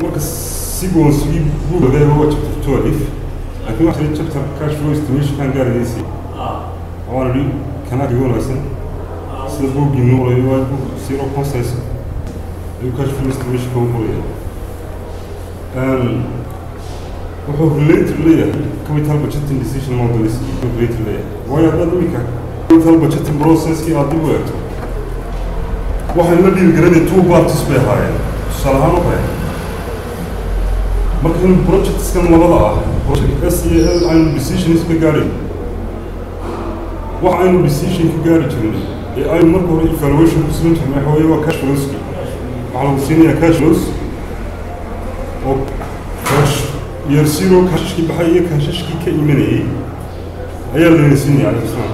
marka si goonsigi buugada waa chapter twelve laakiin waxaa jira chapter cash flow estimation kan gaaraysi waan idhi kanaa kaga wanaagsan sida buuggii nuurayo waa buug zero constance ayuu cash flow estimation kaga qoraya wuxuu related leeyahay capital budgeting decision models wuxuu related leeyahay waayo haddaad imika capital budgeting processkii aad dib u eegto waxay la dhiiri garanaya two parties bay ahaayeen tusaale ahaan oo kale marka in projectskan labada ah project s iyo l aynu decisions ka gaadhay wax aynu decision ka gaari jirnay ee aynu marka hore evaluation ku samayn jirnay waxa weeye waa cash flowski waxaa lagu siinayaa cash flows oo cash year zero kashashkii baxay iyo kashashkii ka imanayay ayaa layna siinaya alislam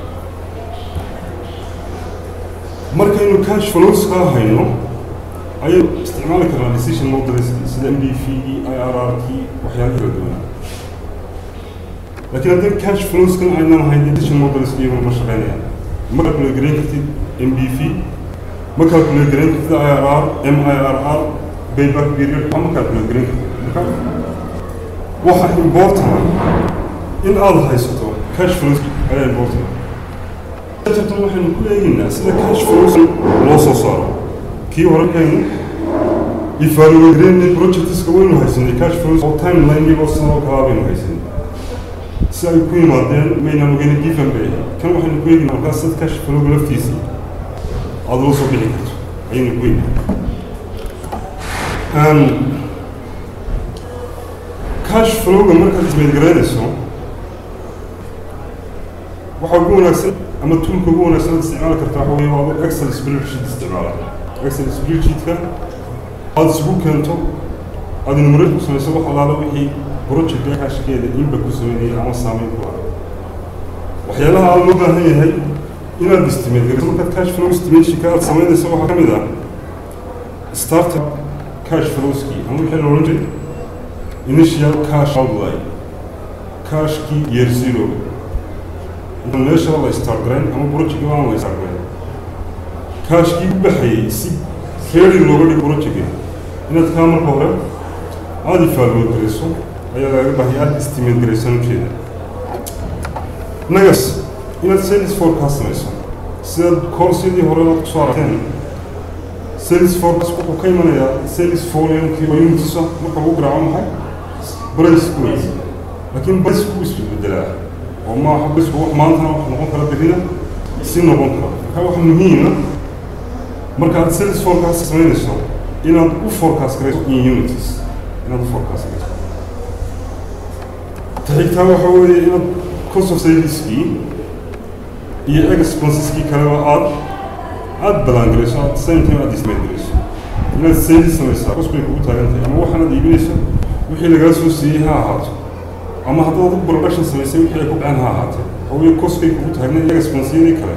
markaynu cash flows kaa hayno ayaynu isticmaali karnaa decision models sida m d v i r r t waxyaala kala duwanaa laakiin haddii cash flowskan aynaan ahayn decision models iyaguna ma shaqeynayaan ma calculate garayn kartid m d v ma calculate garayn kartid i r r m i r r payback period ma calculate garayn kartid marka waxa important in aad haysato cash flows ayaa important chapter waxaynu ku eegaynaa sida cash flows loo soo saaro kii hore kaynu evaluate projectska waynu haysanay cash flows oo timeline oo sida oo kalaa baynu haysanay si ay ku yimaadeen maynaan ogeyn given bay kan waxaynu ku eegaynaa markaas sad cash flow laftiisii aada loo soo bixi karto ayaynu ku eegaynaa cash flowga markaad ismeedgaraynayso waxaa ugu wanaagsan ama toolka ugu wanaagsan aad isticmaali kartaa waxa weeye waa adu excel spreadsheet isticmaala excel spreadsheetka aada isugu keento aada numerate ku samayso wax alaala wixii projectka cashkeeda inba ku sameynaya ama saameyn ku laha waxyaalaha aada loo baahan yahay inaad estimate garayso markaad cash flow estimationka aada samaynayso waxaa ka mid ah startup cash flowski ama wixii la odhan jiray initial cash outlay cashkii year zero inta meesha la start garayn ama project aan la start garayn cashkii u baxayay si ready looga dhigo projectka inaad kaa marka hore aada evaluate garayso ayaa lagaga baahaya aada estimate garaysan ujeeda nagas inaad sales forecast samayso sidaad coursyadii hore aad kusoo aragteen sales forecast wuxuu ka imanayaa sales volume-kii oo unitisa marka lagu garaaco maxay braceku wey laakiin braceku isbedelaa oo maaha bracku wax maantana wax noqon kara berina si noqon kara marka waxa muhiima markaad sales forecast samaynayso inaad u forecast garayso in unities inaad u forecast garayso taxigtaa waxa weeye inaad cost of saleskii iyo expenseski kaleba aad aada ballaangarayso at the same time aada ismeedgarayso inaad sales samaysaa cos bay kugu taagan tahay ama waxaanaad iibinayso wixii lagaa soo siiyey ha ahaato ama haddaad u production samaysay wixii ay ku dhaceen ha ahaatee hawyo coskay kugu taagna iyo expensyadii kale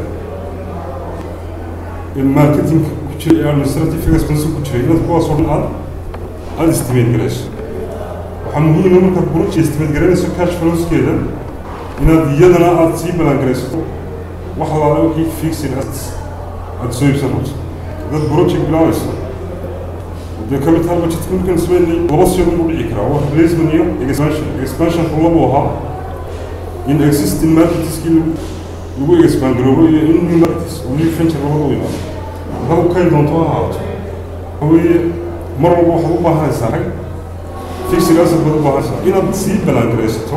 ee marketingka ku jira ee administrative expense ku jira inaad kuwaas oo dhan aad aada estimate garayso waxaa muhiima markaad project estimate garanayso cash flowskeeda inaad iyadana aada sii ballaangaraysato wax alaala wixii fixed assets aada soo iibsan rabto dad project bilaabaysa dee capital budget markan sameynay laba siyood u dhici karaa waa replacement iyo expansion expansionku labu ahaa in existing marketskii lagu expand garoobo iyo in new markets oo new venture labada u yimaado markaad u kay doonto ha ahaato haweeye mar walba waxaad u baahanaysaa rag fixed asset baad u baahanaysaa inaad sii ballaangaraysato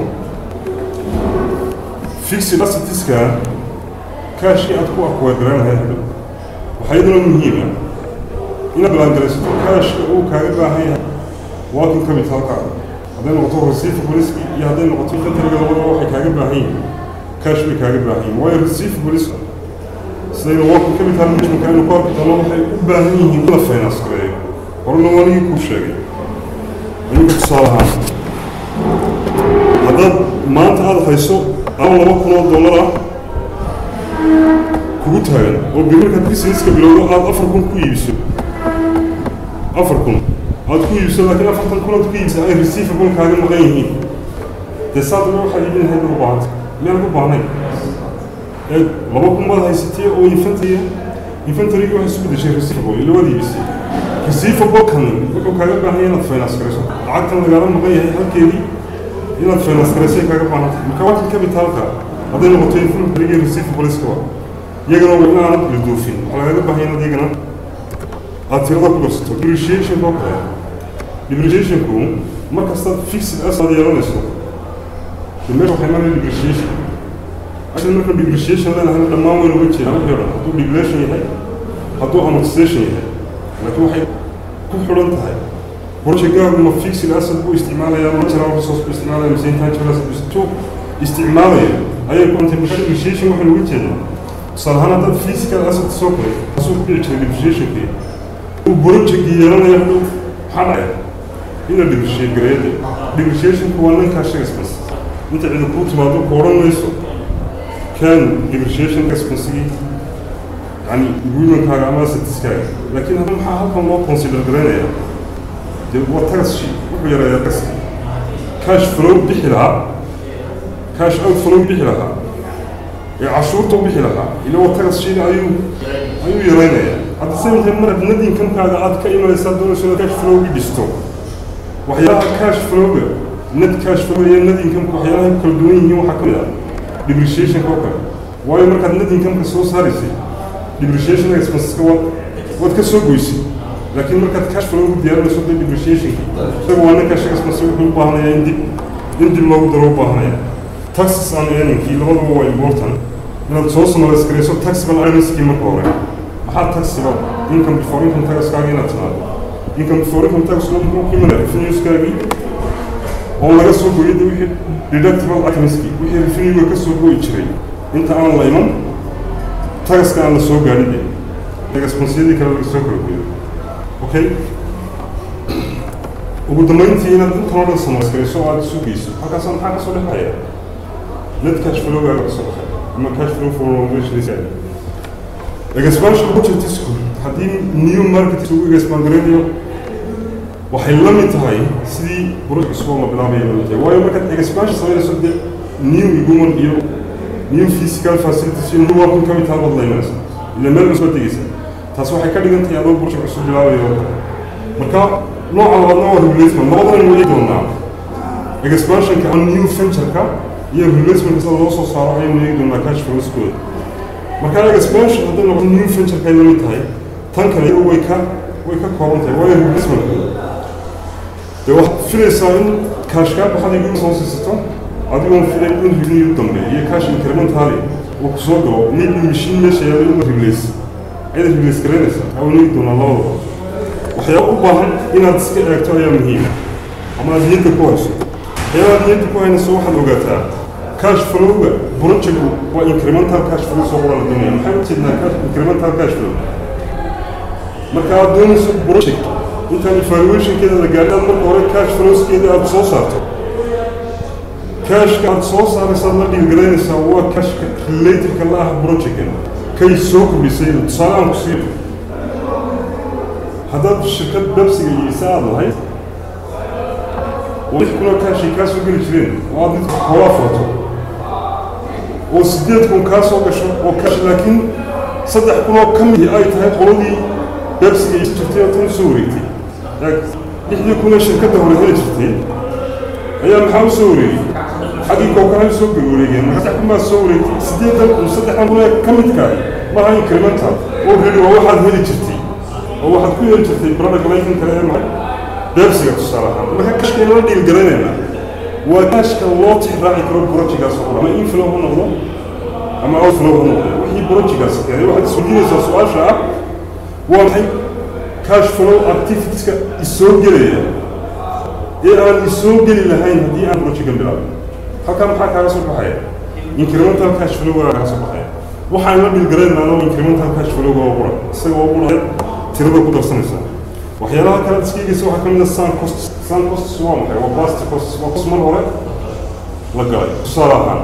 fixed assetiska kaashkii aad ku acquire garanahay hadhow waxaa iyaduna muhiima inaad ballaangaraysato kaashka uu kaaga baahan yahay working capitalka hadday noqoto receivables iyo hadday noqoto inventoryga labadaba waxay kaaga baahan yihiin cash bay kaaga baahan yihiin waayo receivables sidayna working capital managementka aynu ku arki doono waxay u baahan yihiin in la finance gareeyo horena waanigii kuu sheegay ayuga tusaale ahaan haddaad maanta aada hayso ama laba kun oo dollar ah kugu taagan oo bir markaad businesska bilowdo aada afar kun ku iibiso afar kun aad ku iibso laakiin afartan kun aad ku iibsa ay receivable kaaga maqan yihiin dee saadaba waxaad iibin lahayd u baahanta miyaan ku baahnayn ee laba kun baad haysatay oo infantaya infantarygii waxay isu bedeshay receivable ila waad iibisay receivable kan wuxuu kaaga baahan yahay inaad finance garayso lacagtan lagaala maqan yahay halkeedii inaad finance garaysay kaaga baahan tahay marka wakil capitalka hadday noqoto influencerigii receivableskaba iyagana waa inaanad ilduufin waxaa lagaga baahan yahay inaad iyagana aad tirada ku darsato depreciation oo kale depreciationku markastaad fixed asad yeelanayso de meesha waxay maraya depreciation ashan marka depreciation leenahayna dhammaan waynu uga jeedaan wixii o dhan hadduu depreciation yahay hadduu amortization yahay laakiin waxay ku xidhan tahay projectgaagu ma fixed asset buu isticmaalaya ma natural resource buu isticmaalaya mise intangible asset buu isticmaalaya ayay ku dhantay marka depreciation waxaynu uga jeedaan tusaale ahaan haddaad physical asset soo koray asuu ku dhici jiray depreciationkii uu project yeelanaya hadhow maxaa dhacaya ina depreciate gareeyade depreciationku waa ninkaa sheeg expense inta cidi kuu timaado ku odhan mayso kan depreciation expensigii yani agreementkaaga ama assetiskaaga laakiin hadda maxaa halkan loo consider garaynaya dee waa tax sheet wuxuu yareeyaa taxki cash flow bixi lahaa cash out flow bixi lahaa ee cashuurta u bixi lahaa ila waa tax sheet ayuu ayuu yareynaya at the same time marad net income-kaaga aad ka imanaysaa doonayso inaad cash flow-gi dhisto waxyaalaha cash flow-ga net cash flow iyo net income-ka waxyaalaha kala duwan yihiin waxaa ka mid ah depreciation-ka oo kale waayo markaad net income-ka soo saaraysay depreciation expenseska waad waad ka soo goysay laakiin markaad cash flow diyaarinayso dee depreciationki isaga waa ninka cash expense wuxuu u baahanaya in dib in dib loogu daro u baahanaya taxes and earningkii labaduba waa important inaad soo summarize garayso taxable earningskii marka hore maxaa taxable income before income taxkaaga inaad timaado income before income tax muxuu ku imanaya revenueskaagii oo laga soo gooyay de wixii deductible itemskii wixii revenue ka soo gooyi jiray inta aan la iman tagaska aan la soo gaadhin de tagasbonsiyadii kale laga soo kala gooyo okay ugu dambeyntii inaad intan oo dhan samays garayso oo aad isu geyso halkaasa maxaa ka soo dhexaya net cash flowgaaga ka soo baxay ama cash flow for operationisaaga expansion budgetisku haddii new market ugu expand garaynayo waxay la mid tahay sidii buruj cusub oo la bilaabaya la mid tahay waayo markaad expansion samaynayso dee new human iyo new physical facilities iyo new working capital baad la imanaysa ila meel cusub tegeysa taas waxay ka dhigan tahay adoo buruj cusub bilaabaya oo kale marka nooca labaadna waa replacement labadana weli doonaa expansionka new venture-ka iyo replacement sida loo soo saaro ayaynu eegi doonaa cash flowskooda marka expansion hadday noqoto new venture-ka ay la mid tahay tan kale iyadu way ka way ka kooban tahay waayo replacement dee waxaad filaysaa in cash kaa baxday guri soo siisato adigoon filay in revenue dambe iyo cash incrementally uu ku soo galo maybe machine meesha yaalo in replace ayada replace garaynaysaa awaan eegi doonaa labadaba waxyaaba u baahan inaad iska eegto ayaa muhiim ama aad niyadda ku hayso waxyaabaad niyadda ku haynayso waxaad ogaataa cash flowga projectku waa incremental cash flow soo qoran la doonaya maxay u jeednaa cash incremental cash flow marka aad doonayso project intaan evaluationkeeda la gaadhin aad marka hore cash flowskeeda aad soo saarto cashka aad soo saaraysaad la dhiirgalaynaysaa waa cashka relativeka la ah projectkan kay soo kordhisay tusaale aan ku siiyo haddaad shirkad babsiga iyo isa aad lahayd oo lix kunoo kaashay kaa soo geli jireen oo aad midka hoola furto oo siddeed kun kaa soo gasho oo kaash laakiin saddex kunoo ka midi ay tahay qoladii babsiga is jirtay oo tan u soo wareegtay lixdii kunee shirkadda hore heli jirtay ayaa maxaa u soo wareegay xaggii kookanahay soo wareegeen marka saddex kun baa soo wareegtay siddeedan kun saddexdan kunee ka midkaa maaha incremental oo redi waa waxaad heli jirtay oo waxaad ku yeeli jirtay product laykan kale ee maxay beebsiga tusaale ahaan marka kashka inala dhiilgaraynayna waa kashka loo tixraaci karo projectgaas oo dhan ama inflow ha noqdo ama outflow ha noqdo wixii projectgaas keenay waxaad isweydiinaysaa su-aasha ah waa maxay cash flow activitieska isoo gelaya ee aan isoo geli lahayn haddii aan projectkan bilaabin halkaa maxaa kaaga soo baxaya incremental cash flow waa kaaga soo baxaya waxaan la dhiilgaraynaa anoo incremental cash flow waa qura isaga waa qura tirada ku darsanaysaa waxyaalaha kale iskiigaysa waxaa ka mid ah sun costs sun costs waa maxay waa past costs waa cost mar hore la galay tusaale ahaan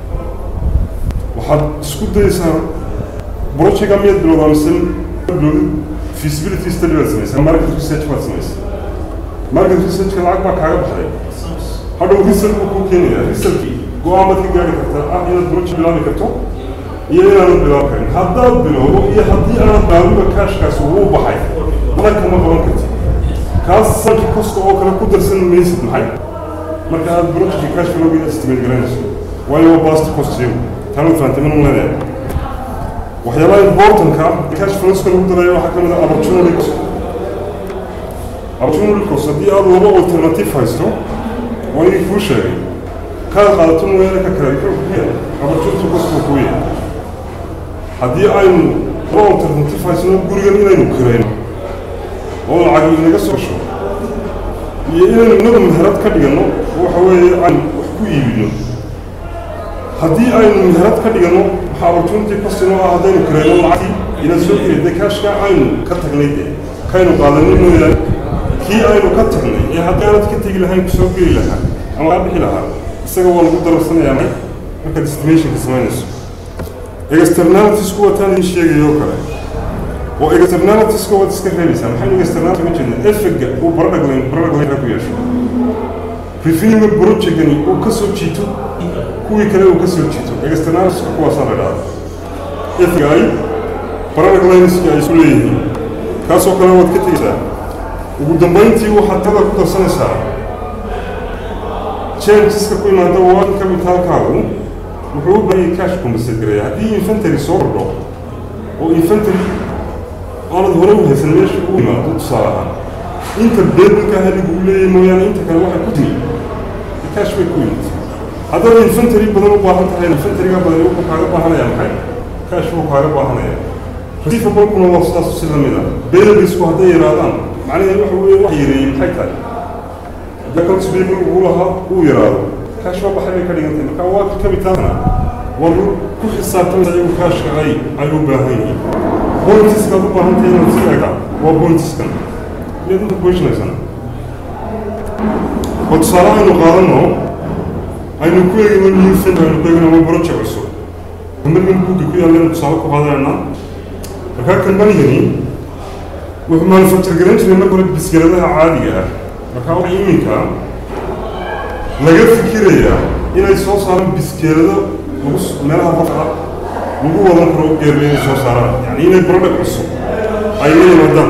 waxaad isku dayaysaa projectga miyaad bilowdaa mise bilowdid feasibility study baad samaysaa market research baad samaysaa market researchka lacag baa kaaga baxday hadhow research buu kuu keenaya researchkii go-aan baad ka gaari kartaa ah inaad project bilaabi karto iyo inaanad bilaabi karin haddaad bilowdo iyo haddii aanad baabiba kaashkaas wuu baxay mana kama qaban kartid kaas sanki koska oo kale ku darsan maysid maxay marka aad projectka cash flowga estimate garanayso waayo waa bast cost iyagu taanu fahamtay minun leedahay waxyaabaha importantka cash flowska lagu darayo waxaa ka mid ah opportunity cost opportunity cost haddii aad laba alternative haysto waa inay kuu sheegay kaad qaadato mooyaane ka kale muxuu ku yahay opportunity cost buu kuu yahay haddii aynu laba alternative haysno gurigan inaynu kirayno oo lacag inaga soo gasho iyo inaynu inagu meherad ka dhiganno waxa weeye aynu wax ku iibino haddii aynu meherad ka dhiganno waxaa opportunity cost inoo ah haddaynu kirayno lacagtii inaad soo kirayday kaashka aynu ka tagnay dee kaynu qaadanay mooyaane kii aynu ka tagnay ee haddii aanad ka tegi lahayn kusoo geli lahaa ama kaa bixi lahaa isaga waa lagu dararsanayaa may markaad estimationka samaynayso externalitiesku wataan idin sheegayo oo kale oo externalitiesku waad iska reebaysaa maxaynu externality uga jeednaa effectga uu baradhaglayn baradhaglaynka ku yeesho revenue projectgani uu ka soo jiito kuwii kale uu ka soo jiito externalitieska kuwaasaa la dhahda effecga ay baradhaglaynska ay isu leeyihiin kaasoo kale waad ka tegaysaa ugu dambayntii waxaad tada ku darsanaysaa changeska ku imaada working capitalkaagu wuxuu u baahanyay cash compensate gareeya haddii infantary soo kordho oo infantary aanad hore u haysan meesha u imaado tusaale ahaan inta beebinka haligu u leeyahay mooyaane inta kale waxay ku timi cash bay ku yimid haddaad infantary badan u baahan tahay infantaryga badan wuxuu kaaga baahanaya maxay cash buu kaaga baahanaya receivable-kuna waa sidaas si lamid ah beebisku hadday yaraadaan macnaheedu waxa weeye wax yareeyey maxay tahay accounts payable uu lahaa uu yaraado cash waa baxay bay ka dhigantay marka waa capitalkana waa ku xisaabtamaysa iyagu caashka ay ay u baahan yihiin pointiskaad u baahan tahay inaad si eega waa pointiskan inaad inta kuheshinaysan oo tusaale aynu qaadanno aynu ku eegino new fin aynu ku eegino ama project cusub kambanigin buugga ku yaallaynu tusaale ku qaadanaynaa markaa kambanigani wuxuu manufacture garan jiray marka hore biskeladaha caadiga ah markaa waxa iminka laga fikirayaa inay soo saaraan biskeelado lagu meelaha qofka lagu wadan karo geerba inay soo saaraan yani inay product cusub ay la yimaadaan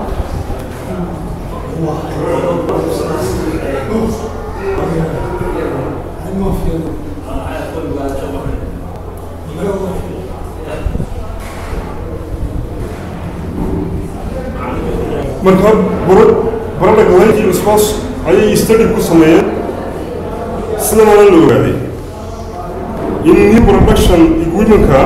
marka product linking response ayay study ku sameeyeen sidana la ogaaday in new production equipmentka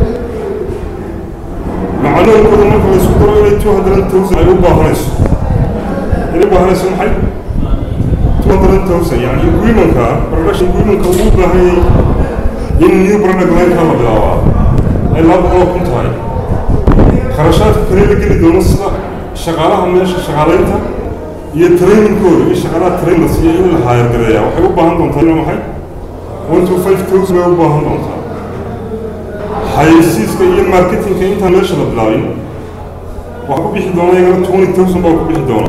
macluumkooda marka la isku daro inay two hundred thousand ay u baahanayso inay u baahanayso maxay two hundred thousand yani equipmentka production equipmentka uu u baahan yahay in new product lineka la bilaabaa ay laba boqol kun tahay kharashaadka kale la geli doono sida shaqaalaha meesha shaqaalaynta iyo trainingkooda iyo shaqaalaha trainers iyo in la haayargareeyaa waxay u baahan doontaa ina maxay one to five thousand bay u baahan doontaa xayeysiiska iyo marketingka intaan meesha la bilaabin waxaa ku bixi doona iyagana twenty thousand baa ku bixi doona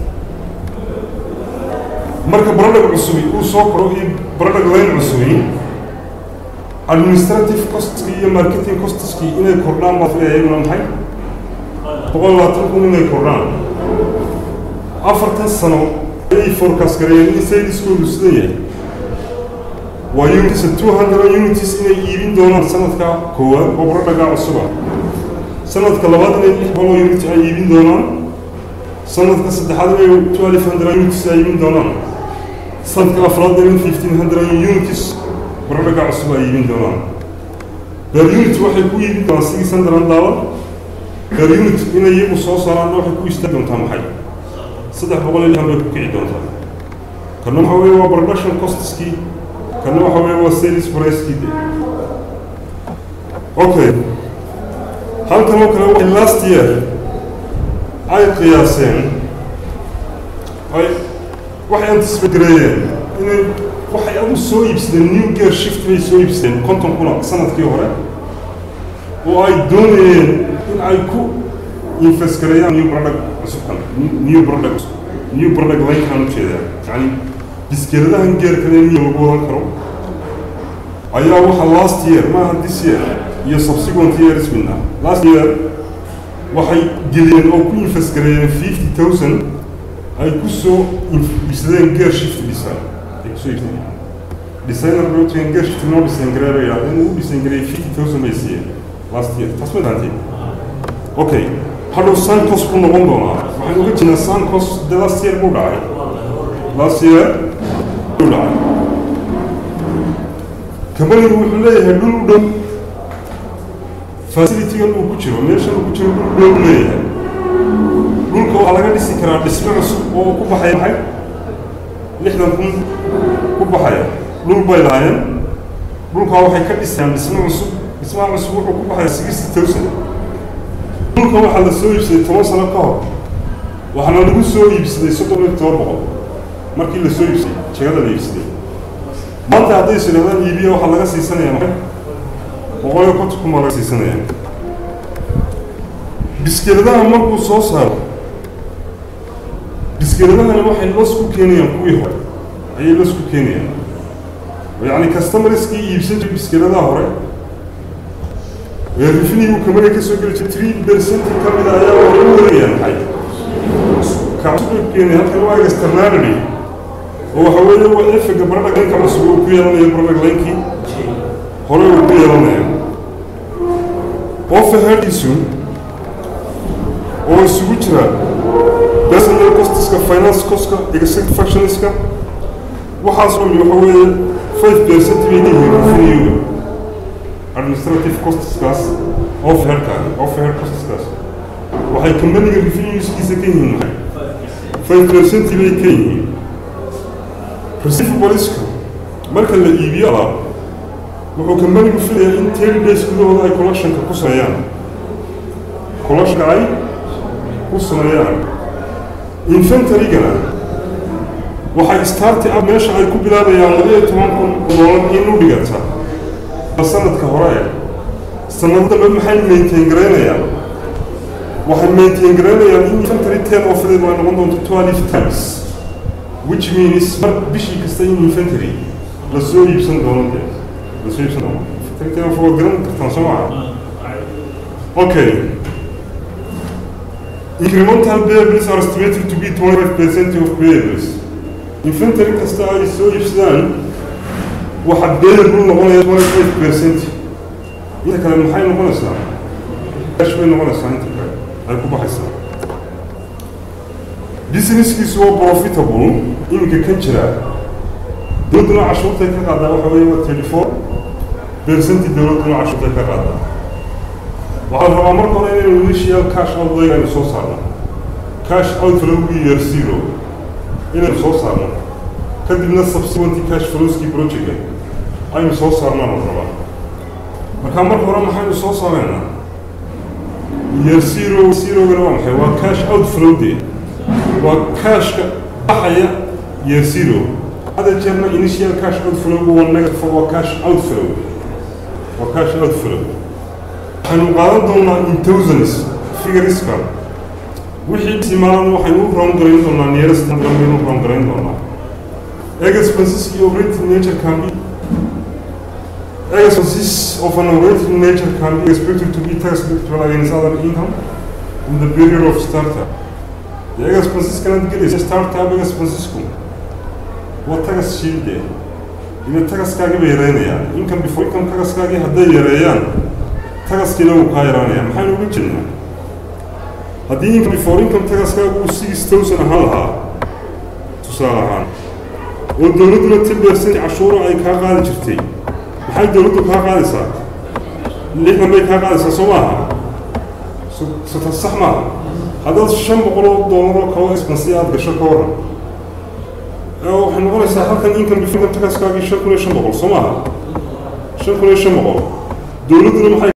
marka product cusubi uu soo koro iyo product line cusubi administrative costski iyo marketing costiski inay kordhaan baa filaya iyaguna maxay boqol labaatan kun inay kordhaan afartan sano ayay forecast gareeyeen in saleskoodu sida yahay waa unities two hundred unities inay iibin doonaan sanadka koowaad oo baradhagaa cusuba sanadka labaad inay lix boqol unit ay iibin doonaan sanadka saddexaad inay twelve hundred unities ay iibin doonaan sanadka afraad inay fifteen hundred unities baradhagaa cusub ay iibin doonaan per unit waxay ku iibin doonaan six hundred dollar per unit inay iyagu soo saaraan waxay ku istaagi doontaa maxay saddex boqol iyo lixdan bay ku kici doontaa kana waxa weeye waa production costiskii kana waxa weeye waa sales pricekii de okay halkan oo kale waxay last year ay qiyaaseen ay waxay anticipate gareeyeen inay waxay adu soo iibsadeen new gear shift bay soo iibsadeen konton kuna sanadkii hore oo ay doonayeen in ay ku invest gareeyaan new product cusubkan new product new product linkaan ujeedaa yani biskeeladahan geer kale niyo lagu wadan karo ayaa waxa last year maaha this year iyo subsequent years midna last year waxay geliyeen oo ku invest gareeyeen fifty thousand ay ku soo iibsadeen gear shift design ay kusoo iibsadeen designer rotigan gear shift noo design gareey bay yidhahdeen uu design gareeyay fifty thousand bay siiyeen last year taas ma dhaantay okay hadhow sancos buu noqon doonaa waxaan uga jirnaa sancos de last year buu dhacay last year buu dhacay kambanigu wuxuu leeyahay dhul u dhow facilitigan uu ku jiro meeshan uu ku jiro dhul dhow leeyahay dhulka waxaa laga dhisi karaa dhisme cusub oo ku baxaya maxay lixdan kun ku baxaya dhul bay lahaayeen dhulkaa waxay ka dhisayaan dhisme cusub dhismaha cusub wuxuu ku baxaya sixty thousand dhulka waxaa la soo iibsaday toban sano ka hor waxaana lagu soo iibsaday soddon iyo toban boqol markii la soo iibsaday jegada la iibsaday maanta hadday is idhahdaan iibiya waxaa laga siisanaya maxay boqol iyo konton kun baa laga siisanaya biskeladaha markuu soo saaro biskeladahani waxay los ku keenayaan kuwii hore ayay los ku keenayaan yacni customarskii iibsan jiray biskeladaha hore ee rifinigu kamari ka soo geli jiray three percent ka mid a ayaa waa u wareegayaan maxay kaasubay keenay halkan waa externality oo waxa weeye waa efega baradhag laynka cusub uu ku yeelanaya baradhag laynkii hore uu ku yeelanaya offerheadiisu oo isugu jira personal costiska finance costka executive functionska waxaas oo waxa weeye five percent bay leeyihiin revenue administrative costiskaas offerheadka offerhead costiskaas waxay companiga revenueskiisa ka yihiin maxay five percent bay ka yihiin receivablesku marka la iibiyo alaab wuxuu companigu filayaa in ten days gudahooda ay collectionka ku sameeyaan collectionka ay ku sameeyaan inventarygana waxay starti up meesha ay ku bilaabayaan laba iyo toban kun doolar in u dhiganta sanadka hore sanado dambe maxay maintain garaynayaan waxay maintain garaynayaan in infantary ten ofdeed ay noqon doonto twelve times which means mar bishii kasta in infantary la soo iibsan doono dee la soo iibsan doono infantary ten of waad garan kartaan soo maha okay incremental payables are estimated to be 25% of payables infantary kasta ay soo iibsadaan waxa payable noqonaya 25% inta kale maxay noqonaysaa cash bay noqonaysaa inta kale ay ku baxaysaa businesskiisu waa profitable iminka kan jira dowladduna cashuurtay ka qaadaa waxa weeye waa thirty four percenti dowladduna cashuurtay ka qaadaa waxaa la rabaa marka hore inaynu initial cash outlayg aynu soo saarno cash outlowgii year zero inaynu soo saarno kadibna subsequent cash flowskii projectka aynu soo saarnaan la rabaa marka marka hore maxaynu soo saaraynaa year zero zerogana waa maxay waa cash outflow dee waa cashka baxaya year zero hada jeerna initial cash outflow waa negative waa cash outflow waa cash outflow waxaynu qaadan doonaa in thousands figureska wixii simaalan waxaynu u roon garayn doonaa nearest baynu u roon garayn doonaa expenses iyo operating nature can be expenses of an operating nature can be expected to be tax deductible against other income in the period of startup the expenses cannot get a startup expensesku waa tagas shiilde ina tagaskaagi bay yareynayaan income before income tagaskaagii hadday yareeyaan tagaskiina wuu kaa yaraanaya maxaynu uga jirnaa haddii income before income tagaskaagu uu six thousand ahaan lahaa tusaale ahaan oo dowladduna ten percent cashuura ay kaa qaadi jirtay maxay dowladdu kaa qaadaysaa lixdan bay kaa qaadaysaa soo maaha sota sax maaha haddaad shan boqol oo doolar oo kalo expensi aada gasho ka waran waxay noqonaysaa halkan income before income tagaskaagii shan kun iyo shan boqol soo maaha shan kun iyo shan boqol dowladduna maxay